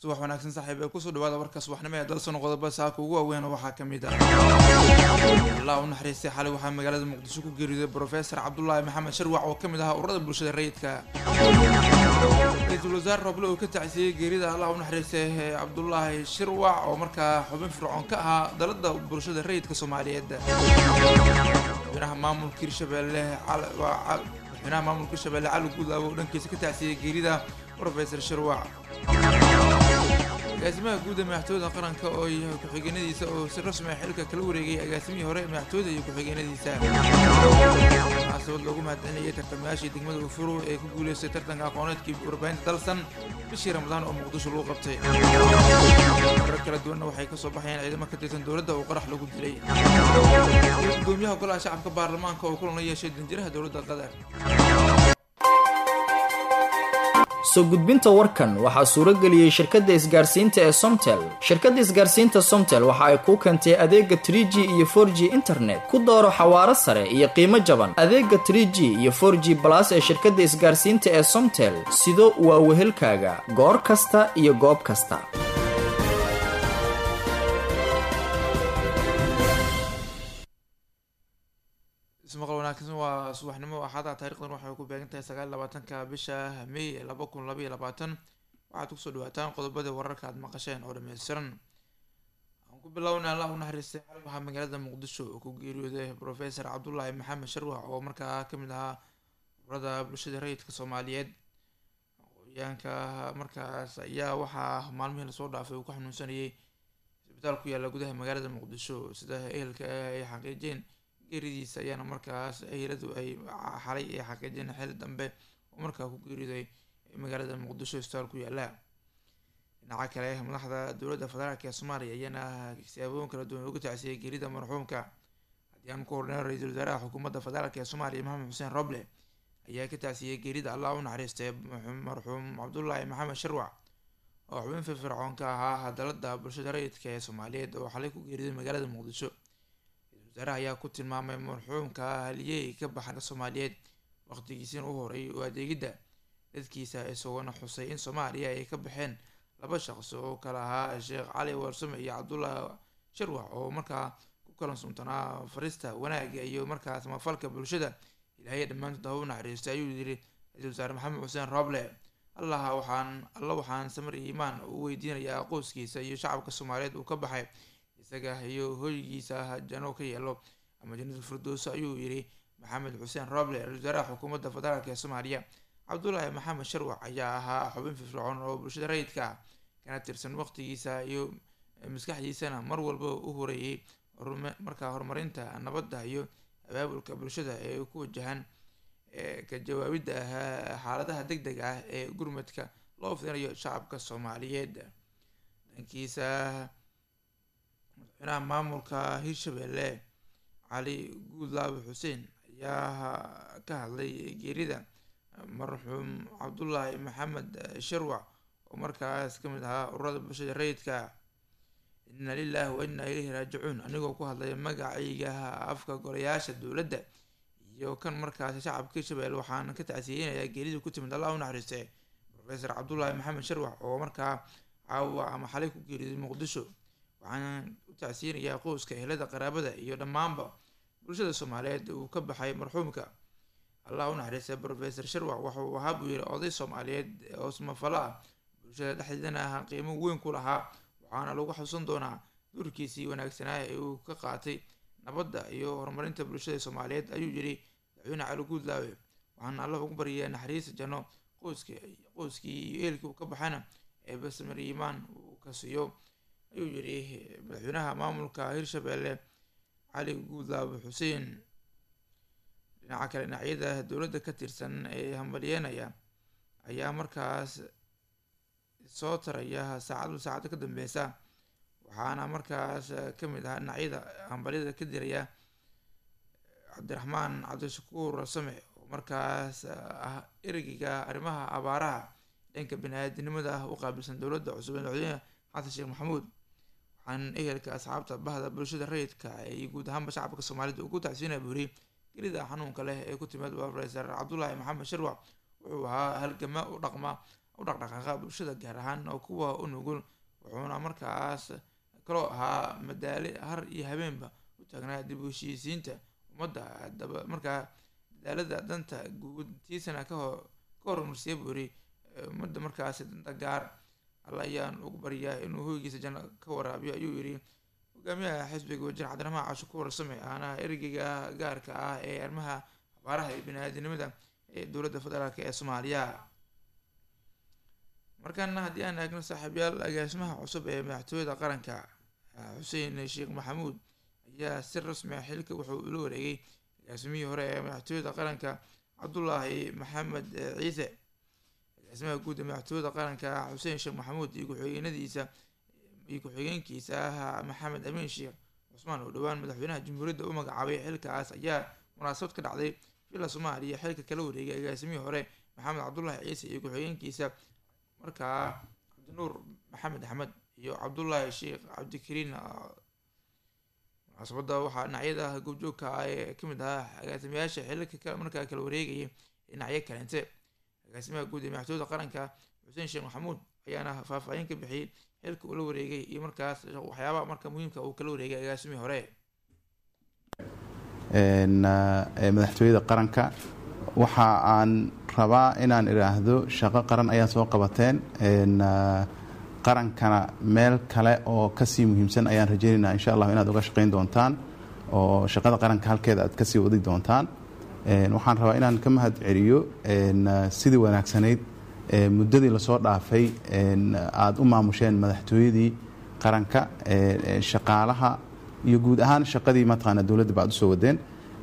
subax wanaagsan saaxiib ee kusoo dhawaada warka subaxnimo ee dalsano qodoba saaka ugu waaweyn waxaa ka mid ah allah u naxariistay xalay waxaa magaalada muqdisho ku geeriyooday brofesor cabdulaahi maxamed sharwac oo ka mid ahaa ururada bulshada rayidka ra-iisul wasaare roble oo ka tacsiiyey geerida allah u naxariistay cabdulaahi shirwac oo markaa xubin fircoon ka ahaa dalada bulshada rayidka soomaaliyeed madaxweynaha maamulka hirshabelle madaxweynaha maamulka hirshabelle cali guudlaabo oo dhankiisa ka tacsiiyey geerida brofesor shirwac agaasimaha guud ee madaxtooyada qaranka oo yahay ku-xigeenadiisa oo si rasmi ah xilka kala wareegay agaasimihii hore ee madaxtooyada iyo ku-xigeenadiisa munaasabad loogu mahadcelinayay tartamayaashii degmada ufuro ee ku guuleystay tartanka aqooneedkii warbaahinta dalsan bishii ramadaan oo muqdisho lagu qabtay marar kala duwanna waxay kasoo baxayeen ciidamo ka tirsan dowladda oo qarax lagu dilay gudoomiyaha golaha shacabka baarlamaanka oo kulan la yeeshay danjiraha dowladda qatar soo gudbinta warkan waxaa suuro geliyey shirkadda isgaarsiinta ee somtel shirkadda isgaarsiinta somtel waxa ay kuu keentay adeega tr g iyo for g internet ku dooro xawaaro sare iyo qiimo jaban adeega tr g iyo for g balas ee shirkadda isgaarsiinta ee somtel sido waa wehelkaaga goor kasta iyo goob kasta ismaqal wanaagsan waa subaxnimo axada taarikhdan waxay ku beegan tahay sagaal labaatanka bisha may laba kun labaiyo labaatan waxaad kusoo dhawaataan qodobada wararka aad maqasheen oo dhameystiran aan ku bilownay allah u naxariistay xal waxaa magaalada muqdisho oo ku geeriyooday profesor cabdulaahi maxamed sharwax oo markaa kamid ahaa urada bulshada rayidka soomaaliyeed aqooyaanka markaas ayaa waxaa maalmihii lasoo dhaafay uu ku xanuunsanayay isbitaal ku yaalla gudaha magaalada muqdisho sida ehelka ay xaqiijeen geeridiisa ayaana markaas eheladu ay xalay ay xaqiijeen xil dambe oo markaa ku geeriday magaalada muqdisho isbitaal ku yaala dhinaca kale madaxda dowladda federaalk ee soomaaliya ayaana siyaabooyin kala duwan uga tacsiyay geerida marxuumka haddii aan ku hornay ra-iisul wasaaraha xukuumadda federaalk ee soomaaliya maxamed xuseen roble ayaa ka tacsiyey geerida allah u naxariistay marxuum cabdulaahi maxamed sharwac oo xubin firfircoon ka ahaa dalada bulshada rayidka ee soomaaliyeed oo xalay ku geeriday magaalada muqdisho wasaaraha ayaa ku tilmaamay marxuumka haliyey ka baxanka soomaaliyeed waqtigiisiina u horay oo adeegidda dadkiisa isagoona xusay in soomaaliya ay ka baxeen laba shaqsi oo kala ahaa sheekh cali warsame iyo cabdullah sharwax oo markaa ku kalan suntanaa farista wanaaga iyo markaa samafalka bulshada ilaahay dhammaantood hau naxariistay ayuu yiri ra-iisul wasaare maxamed xuseen roble allaha waxaan alla waxaan samir iyo iimaan u weydiinayaa qoyskiisa iyo shacabka soomaaliyeed uu ka baxay isaga iyo hoygiisa jano ka yeelo ama janada firdowso ayuu yiri maxamed xuseen roble ra-isul wasaaraha xukuumadda federaalk ee soomaaliya cabdulaahi maxamed sharwac ayaa ahaa xubin firfircoon oo bulshada rayidka ah kana tirsan waqtigiisa iyo maskaxdiisana mar walba u horeeyey markaa horumarinta nabadda iyo abaabulka bulshada ee ku wajahan ka jawaabidda xaaladaha deg deg ah ee gurmadka loo fidinayo shacabka soomaaliyeed dhankiisa madaxweynaha maamulka hirshabelle cali guudlaabe xuseen ayaa ka hadlay geerida marxuum cabdulaahi maxamed sharwac oo markaas kamid ahaa ururada bulshada rayidka inna lilahi wa inna ilayhi raajicuun anigoo ku hadlaya magacayga afka golayaasha dowladda iyo kan markaasi shacabka hirshabelle waxaan ka tacsiyeynayaa geeridii ku timid allah u naxariistay profesor cabdulaahi maxamed sharwax oo markaa caawa ama xalay ku geeriday muqdisho waxaan u tacsiyeynayaa qoyska ehelada qaraabada iyo dhammaanba bulshada soomaaliyeed uu ka baxay marxuumka allah u naxariistay profesor sharwax waxauu ahaa buu yiri oday soomaaliyeed oo samafalo ah bulshada dhexdeedana ah qiimo weyn ku lahaa waxaana lagu xusan doonaa duurkiisii wanaagsanaa ee uu ka qaatay nabadda iyo horumarinta bulshada soomaaliyeed ayuu yiri madaxweyne cali guudlaawe waxaana allah ugu baryayaa naxariista janno qoyska qoyskii iyo eelkii uu ka baxana ee basamir iimaan uu ka siiyo ayuu yiri madaxweynaha maamulka hirshabelle cali guudlaawe xuseen dhinaca kale dhinacyada dowladda ka tirsan ee hambalyeynaya ayaa markaas soo taraya saacadu saacada ka dambeysa waxaana markaas kamid ahaa dhinacyada hambalyada ka diraya cabdiraxmaan cabdishakuur rasame oo markaas ah ereyga arrimaha abaaraha dhanka bani-aadinimada ah u qaabilsan dowladda cusub ee madaxweyne xasan sheekh maxamuud waxaan ehelka asxaabta bahda bulshada rayidka iyo guud ahaanba shacabka soomaalida ugu tacsiinaya buuri gelida xanuunka leh ee ku timid profesor cabdulaahi maxamed sharwac wuxuu ahaa halgama u dhaqma u dhaqdhaqaaqa bulshada gaar ahaan oo kuwa u nugul wuxuuna markaas kaloo ahaa madaale har iyo habeenba u taagnaa dib u heshiisiinta ummadda daba markaa dadaalada danta guudtiisana kahor ka horumarsiya buu yiri ummadda markaasi danta gaar alla ayaan ugu baryaa inuu hoygiisa janno ka waraabiyo ayuu yidhi hogaamiyaha xisbiga wajir cabdiraxmaan casho ku warsame aana ergeyga gaarka ah ee arrimaha abaaraha iyo bini-aadinimada ee dowladda federaalk ee soomaaliya markaana haddii aan eegno saaxiibyaal agaasimaha cusub ee madaxtooyada qaranka xuseen sheekh maxamuud ayaa si rasmi ah xilka wuxuu ula wareegay agaasimihii hore ee madaxtooyada qaranka cabdulaahi maxamed ciise agaasimaha guud ee madaxtooyada qaranka xuseen sheekh maxamuud iyo ku-xigeenadiisa iyo ku-xigeenkiisa ah maxamed amiin sheekh cusmaan oo dhowaan madaxweynaha jamhuuriyadda u magacaabay xilkaas ayaa munaasabad ka dhacday villa soomaaliya xilka kala wareegay agaasimihii hore maxamed cabdulaahi ciise iyo ku-xigeenkiisa markaa cabdinuur maxamed axmed iyo cabdullaahi sheekh cabdikariin munaasabadda waxaa dhinacyada goobjoogka ah ee kamid ahaa agaasimayaasha xilka markaa kala wareegayay dhinacyo kaleente agaasimaha guud ee madaxtooyada qaranka xuseen sheekh maxamuud ayaana faahfaahin ka bixiyey xilka uu la wareegay iyo markaas waxyaabaha marka muhiimka uu kala wareegay agaasimihii hore madaxtooyada qaranka waxa aan rabaa inaan idhaahdo shaqo qaran ayaa soo qabateen qarankana meel kale oo kasii muhiimsan ayaan rajeynayna insha allah inaad uga shaqayn doontaan oo shaqada qaranka halkeeda aad kasii wadi doontaan waxaan rabaa inaan ka mahad celiyo sidii wanaagsanayd muddadii lasoo dhaafay aada u maamusheen madaxtooyadii qaranka shaqaalaha iyo guud ahaan shaqadii mataqaana dowladda ba ad usoo wadeen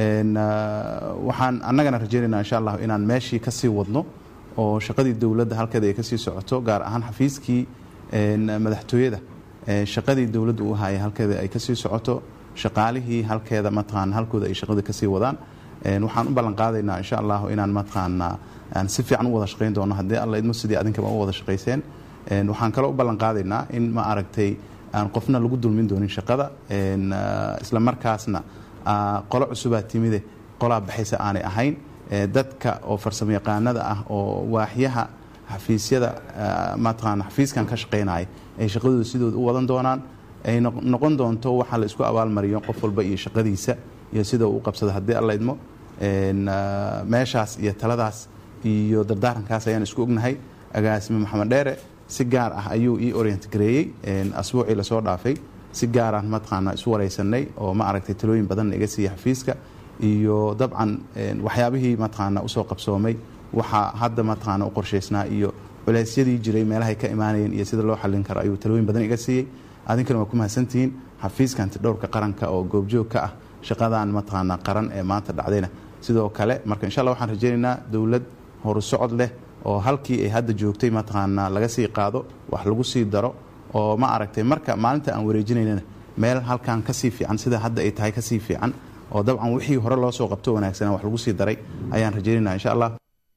waxaan annagana rajeynaynaa insha allah inaan meeshii kasii wadno oo shaqadii dowladda halkeeda ay kasii socoto gaar ahaan xafiiskii madaxtooyada shaqadii dowladda u ahaya halkeeda ay kasii socoto shaqaalihii halkeeda mataqaana halkooda ay shaqada kasii wadaan waxaan u ballan qaadaynaa insha allah inaan mataqaana aan si fiican u wada shaqayn doono haddii alla idmo sidii adinkaba u wada shaqayseen waxaan kaloo u ballan qaadaynaa in ma aragtay aan qofna lagu dulmin doonin shaqada isla markaasna qolo cusubaa timide qolaa baxaysa aanay ahayn dadka oo farsamo yaqaanada ah oo waaxyaha xafiisyada mataqaana xafiiskan ka shaqaynaya ay shaqadooda sidooda u wadan doonaan ay noqon doonto waxaa la isku abaalmariyo qof walba iyo shaqadiisa iyo sida uu u qabsado haddii alla idmo meeshaas iyo taladaas iyo dardaarankaas ayaan isku ognahay agaasime maxamed dheere si gaar ah ayuu ii orient gareeyey asbuucii lasoo dhaafay si gaaraan mataqaana isu wareysanay oo ma aragtay talooyin badanna iga siiya xafiiska iyo dabcan waxyaabihii mataqaana usoo qabsoomay waxaa hadda mataqaana u qorshaysnaa iyo culeysyadii jiray meelahay ka imaanayeen iyo sida loo xallin karo ayuu talooyin badan iga siiyey adinkana waa ku mahadsantihiin xafiiska antidhowrka qaranka oo goobjoog ka ah shaqadan mataqaana qaran ee maanta dhacdayna sidoo kale marka insha allah waxaan rajeynaynaa dowlad horusocod leh oo halkii ay hadda joogtay mataqaana laga sii qaado wax lagu sii daro oo ma aragtay marka maalinta aan wareejinaynana meel halkan kasii fiican sida hadda ay tahay kasii fiican oo dabcan wixii hore loo soo qabto wanaagsanaa wax lagu sii daray ayaan rajeynayna insha allah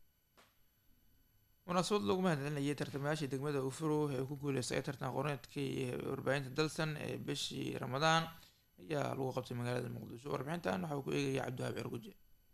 munaasabad loogu mahadcelinayay tartamayaashii degmada ufuro ee ku guuleystay tartan aqooneedkii warbaahinta dalsan ee bishii ramadaan ayaa lagu qabtay magaalada muqdisho warbixintan waxa uu ku eegaya cabdiwahaab cirguje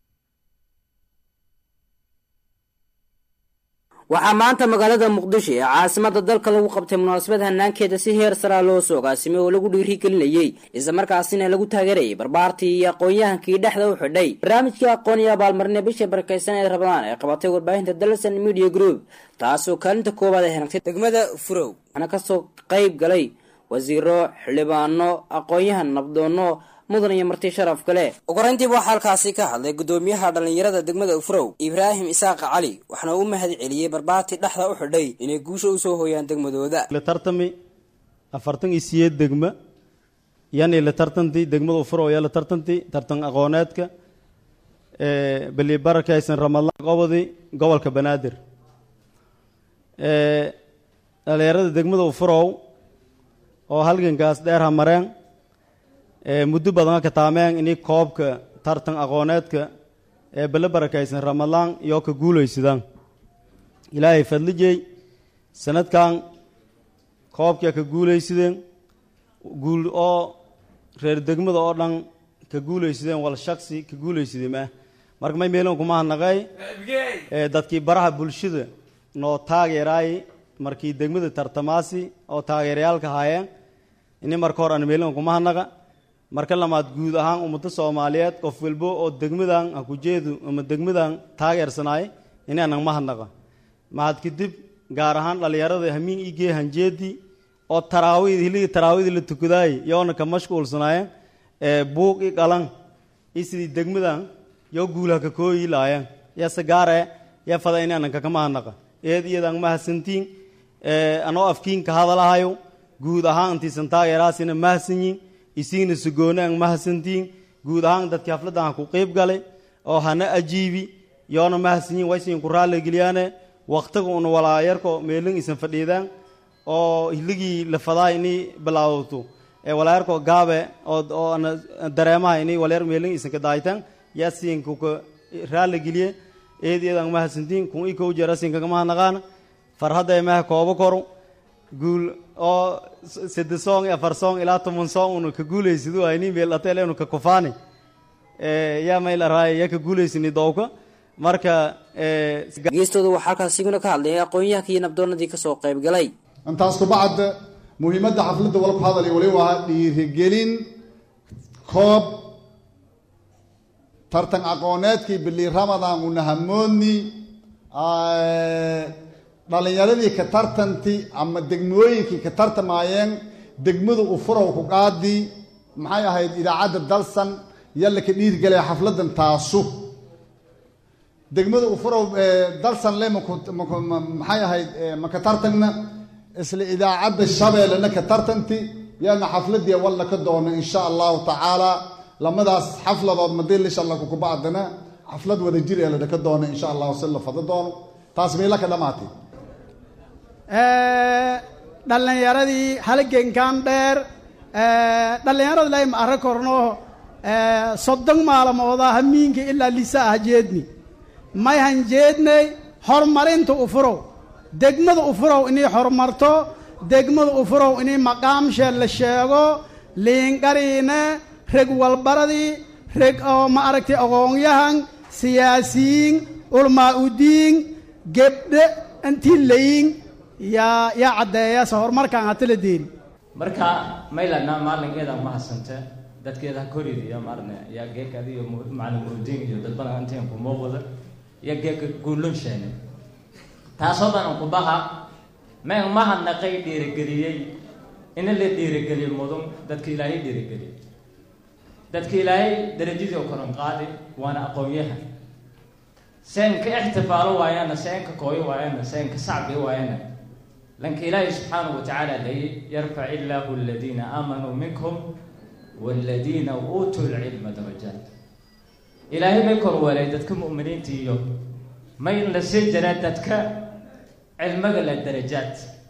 waxaa maanta magaalada muqdisho ee caasimada dalka lagu qabtay munaasabad hanaankeeda si heer saraa loo soo gaasimay oo lagu dhiirigelinayey islamarkaasina lagu taageerayay barbaartii iyo aqoon-yahankii dhexda u xidhay barnaamijkii aqoon iyo abaalmarine bisha barakeysan ee rabadaan ee qabatay warbaahinta dalsan media group taasoo kaalinta koowaad ay hanagtay degmada furow waxaana kasoo qeyb galay wasiiro xildhibaano aqoon-yahan nabdoono mudan iyo marti sharaf kale ugu horeyntiiba waxaa halkaasi ka hadlay gudoomiyaha dhallinyarada degmada ufrow ibraahim isaaq cali waxaana u mahad celiyey barbaartii dhexda u xidhay inay guusha usoo hooyaan degmadooda la tartami afartan iyo siyeed degma yani la tartanti degmada ufrow ayaa la tartanti tartan aqooneedka beli barakaysan ramadaan qobodi gobolka banaadir dhallinyarada degmada ufrow oo halgankaas dheer ha mareen muddo badan ka taameen ini koobka tartan aqooneedka ee bale barakaysan ramadaan iyo ka guulaysadaan ilaahay fadlijey sanadkan koobkaa ka guulaysadeen guul oo reer degmada oo dhan ka guulaysadeen wal shaksi ka guulaysadeen ah marka may meelan kuma hanaqay dadkii baraha bulshada noo taageeraay markii degmada tartamaasi oo taageerayaalka haayeen ini marka hor aan meelin kuma hanaqa marka lamaad guud ahaan ummadda soomaaliyeed qof walbo oo degmadan hakujeedu ama degmadan taageersanaay ini anag ma hanaqa mahad kadib gaar ahaan dhallinyarada hamiin igee hanjeedii oo taraawid hiligii taraawida la tukadaay yoona ka mashquulsanaayeen ee buuq i qalan i sidii degmadan yoo guulaha ka kooyi laayeen yase gaare ya fada ini anan kakama hanaqa eed iyadan mahadsantiin anoo afkiinka hadalahayo guud ahaan intiisan taageeraasina mahadsanyiin isiina sugoone an mahadsantiin guud ahaan dadkii hafladdan ha ku qeyb galay oo hana ajiibi yoona mahadsanyiin waysiin ku raalligeliyaane waktiga una walaayarko meelin isan fadhiidaan oo hiligii la fadaa inay bilaawto ee walaayarko gaabe oo oo ana dareemaha inay walaayar meelin isan ka daaytaan yaa siin kuka raalligeliye eed iyadan mahadsantiin kun i kow jeera siin kagama hanaqaana farhadda emaha koobo koro guul oo saddex song iyo afar song ilaa toban song unu ka guulaysid waa ini meel ateel unu ka kufaani yaa mayl araay yaa ka guulaysini dowka marka geestooda waxaa halkaas iguna ka hadlaya aqoon-yahanka iyo nabdoonadii kasoo qayb galay intaas kubacda muhiimadda xafladda wala ku hadalay wali waa dhiirigelin koob tartan aqooneedkii bili ramadan una hamoodni dhalinyaradii ka tartanti ama degmooyinkii ka tartamaayeen degmada u furow ku qaadi maxay ahayd idaacadda dalsan yalla ka dhiirgelaya xafladan taasu degmada u furow dalsan le maxay ahayd maka tartagna isla idaacadda shabeellena ka tartanti yaana xafladii walla ka doono insha allahu tacaala lamadaas xafladood madii lisha alla kukubacdana xaflad wada jir ee ladhaka doono insha allahu si la fado doono taas meela ka dhamaatay dhallinyaradii halgenkan dheer dhallinyarada lay ma arra korno soddon maalmooda hamiinka ilaa lisa ah jeedni may han jeednay horumarinta ufurow degmada ufurow inay horumarto degmada ufurow inay maqaamshee la sheego liinqariine reg walbaradii reg oo ma aragtay aqoonyahan siyaasiyiin ulmaa udiin gebdhe intii layin yaa yaa caddeeya se horumarkaan hata la deeri marka maylana maalinkeeda ma hasante dadkeeda ha koridiyo maarne yaa geeka adiyo macalin murudiin iyo dad badan inteen ku muuqda iyo geeka guulun sheene taasoo dhan ku baha men mahadnaqay dhiirigeliyey ina la dhiirigeliyo mudun dadka ilaahay dhiirigeliyey dadka ilaahay darajadii oo koran qaadi waana aqoonyahan seenka ixtifaalo waayana seenka kooyo waayana seenka sacbi waayana lanka ilaahay subxaanahu watacaala leeyay yarfac illaahu aladiina aamanuu minkum waaladiina uutuu lcilma darajaat ilaahay may korweelay dadka mu'miniinta iyo may la sii jiraa dadka cilmiga la darajaad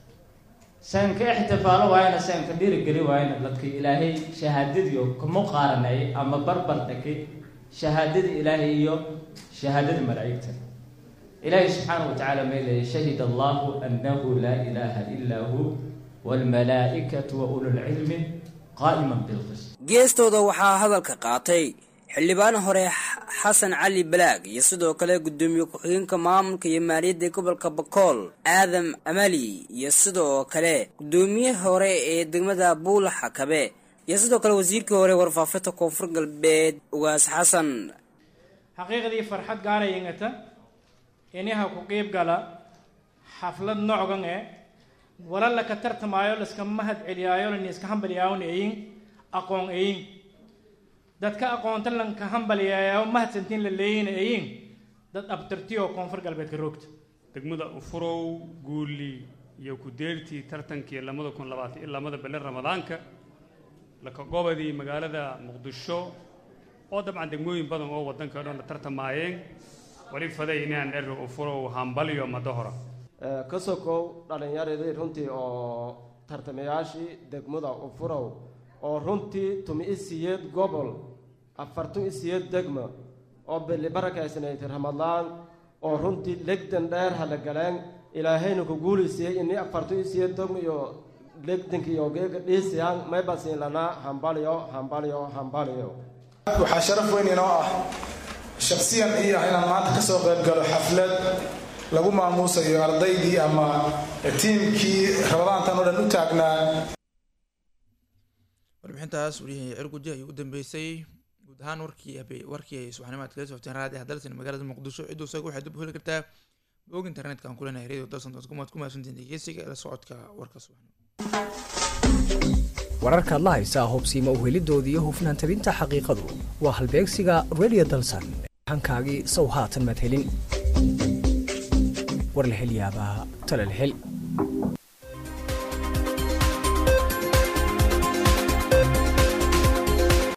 seenka ixtifaalo waayana seenka dhiirigeli waayana dadka ilaahay shahaadadiio kuma qaaranay ama barbar dhakay shahaadada ilaahay iyo shahaadada malaa'igta ilaahay subxaanahu watacaala may leeyay shahid allahu annahu laa ilaaha ilaa hu waalmalaa'ikatu wa ululcilmi qaa'iman bilqist geestooda waxaa hadalka qaatay xildhibaan hore xasan cali balaag iyo sidoo kale guddoomiye ku-xigeenka maamulka iyo maaliyadda gobolka bakool aadam amali iyo sidoo kale guddoomiye hore ee degmada buula xakabe iyo sidoo kale wasiirkii hore warfaafinta koonfur galbeed ugaas xasan xaqiiqdii farxad gaarayingata inaha ku qiib gala xaflad nocgan e wala laka tartamaayo laska mahad celiyaayo lani iska hambaliyaayon eyin aqoon eyin dadka aqoonta lanka hambaliyaayo mahadsantiin la leeyina eyin dad abtirtiyo koonfur galbeedka roogta degmada ufurow guuli iyo ku-deertii tartankii lamada kun labaatan iyo lamada bele ramadaanka laka gobadii magaalada muqdisho oo dabcan degmooyin badan oo waddanka o dhan la tartamaayeen wali faday inaan ero ufurow hambalyo madahora ka sokow dhallinyaradii runtii oo tartamayaashii degmada ufurow oo runtii tumi isiyeed gobol afartun isiyeed degma oo beli barakaysnayd ramadaan oo runtii legdan dheer hala galeen ilaahayna ku guulaysiiyey inii afartun isiyeed degma iyo legdanka iyo geega dhiisiyaan maybasiin lanaa hambalyo hambalyo hambalyo waxaa sharaf weyn inoo ah shaksiyan iyo ah inaan maanta ka soo qayb galo xaflad lagu maamuusayo ardaydii ama tiimkii rabadaantan oo dhan u taagnaa warbixintaas wariyahii cirguji ayuu u dambeysay guud ahaan warkii warkii ay subaxnimaad kala socteen raadi hadalsan magaalada muqdisho ciduu isaga waxay dib u heli kartaa bog internetka aan kulenahay radio dalsan com aad ku mahadsantiin dhegeysiga la socodka warka subaxnimo wararkaad la haysaa hubsiima uhelidooda iyo hufnaan tabinta xaqiiqadu waa halbeegsiga radio dalsan hankaagii sow haatan maad helin war la hel yaabaa tala la hel